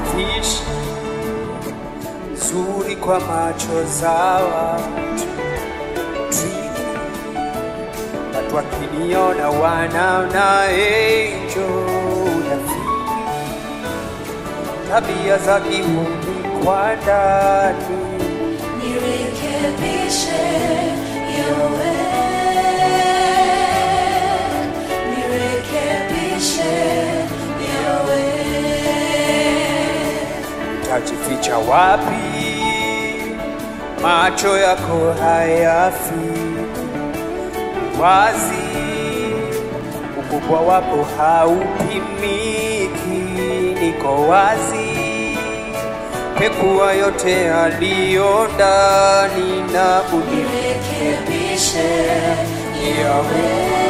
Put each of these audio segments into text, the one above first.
fish nzuri kwa macho za watu Twiga, watu wakiniona wanaona angel unafiki tabia za kihuni kwa ndani Nirekebishe yawe, nirekebishe yawe. utajificha wapi? Macho yako hayafiki wazi, ukubwa wako haupimiki. Niko wazi, pekua yote yaliyo ndani na unirekebishe yawe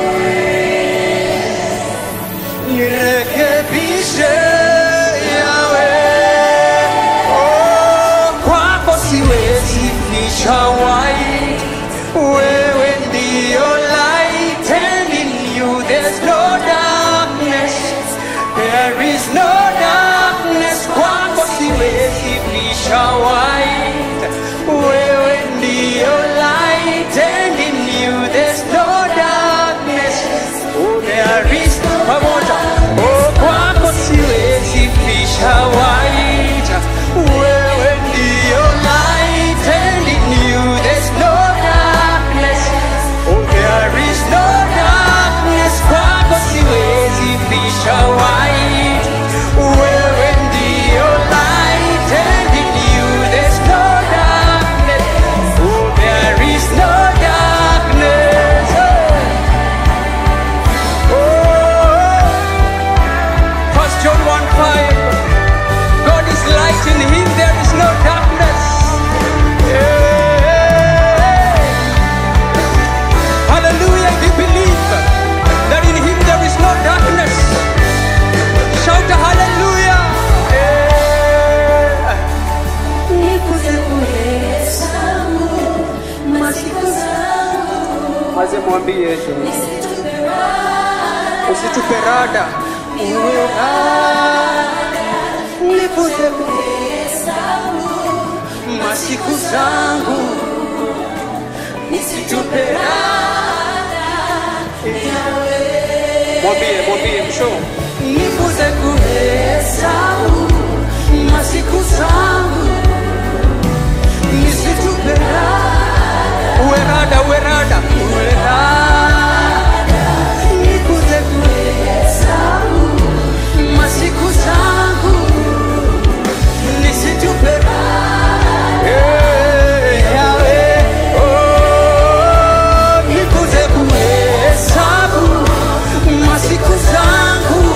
nirekebishe yawe oh, kwako siwezi ficha white wewe ndio light and in you there's no darkness there is no darkness kwako siwezi ficha white wewe ndio light and in you there's no darkness oh there is pamoja oh kwako siwezi ficha white wewe ndio light and in you there's no darkness oh there is no darkness kwako siwezi ficha white wewe ndio light and in you there's no darkness oh there is no darkness oh. First John 1 5. God is light, in him there is no darkness. Yeah. Hallelujah. If you believe that in him there is no darkness, shout a hallelujah. Yeah. Nikuze kuhesabu masiku zangu, Maze mwambie Yesu, nisitupe raha usitupe rada, uwe nipuze kuhesabu masiku zangu, usitupe Mwambie, mwambie msho, nipuze kuhesabu masiku zangu, nisitupe uwe rada, uwe rada, uwe rada, nikuze kuhesabu masiku zangu, nisitupe Eh, Yahweh, oh, nikuze kuhesabu masiku zangu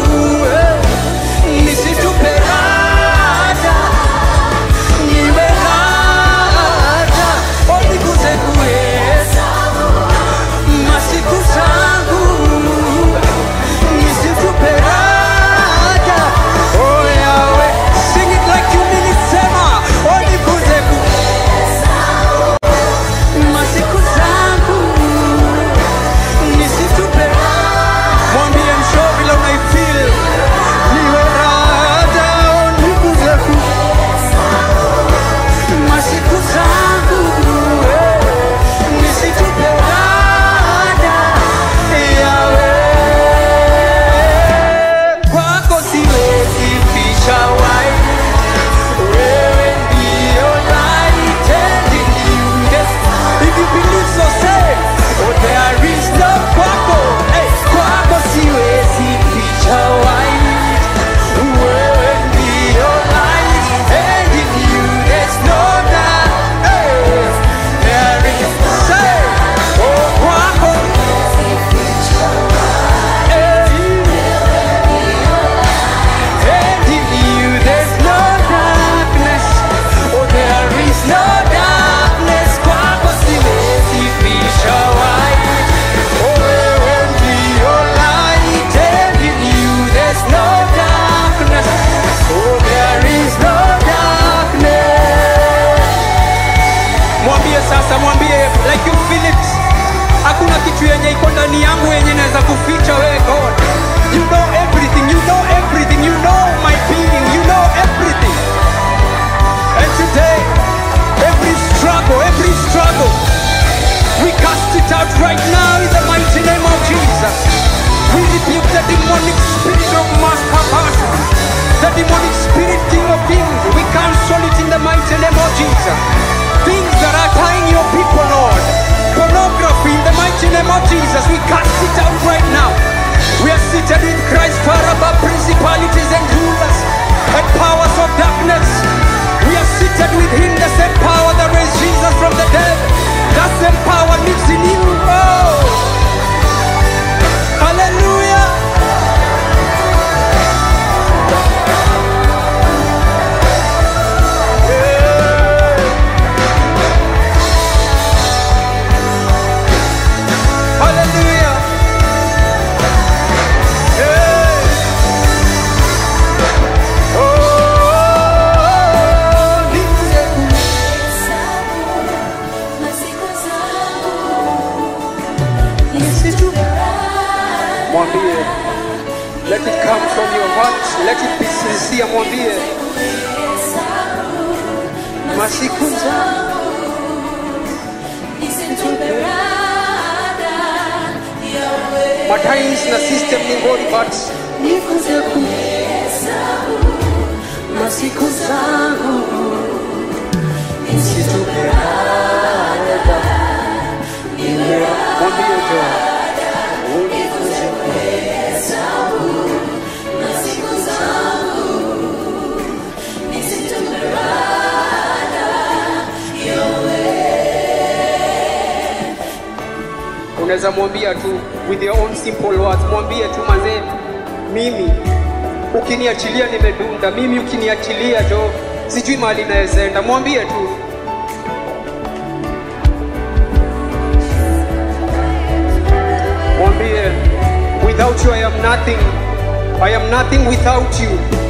Jesus. Things that are tying your people, Lord. Pornography in the mighty name of Jesus. We cast it out right now. We are seated with Christ far above principalities and rulers and powers of darkness. We are seated with Him, the same power that raised Jesus from the dead. That same power lives in you. Oh, hallelujah. Hallelujah. Yeah. Oh, nize Masiku zangu nisitupe mwambie let it come from your heart let it be sincere mwambie masiku zangu matimes na system ni ngori but Nifunze kuhesabu masiku zangu nisitupe mwambie jo Nifunze kuhesabu masiku zangu nisitupe unaweza mwambia tu with your own simple words mwambie tu mazee mimi ukiniachilia nimedunda mimi ukiniachilia jo sijui mahali nawezaenda mwambie tu mwambie without you i am nothing i am nothing without you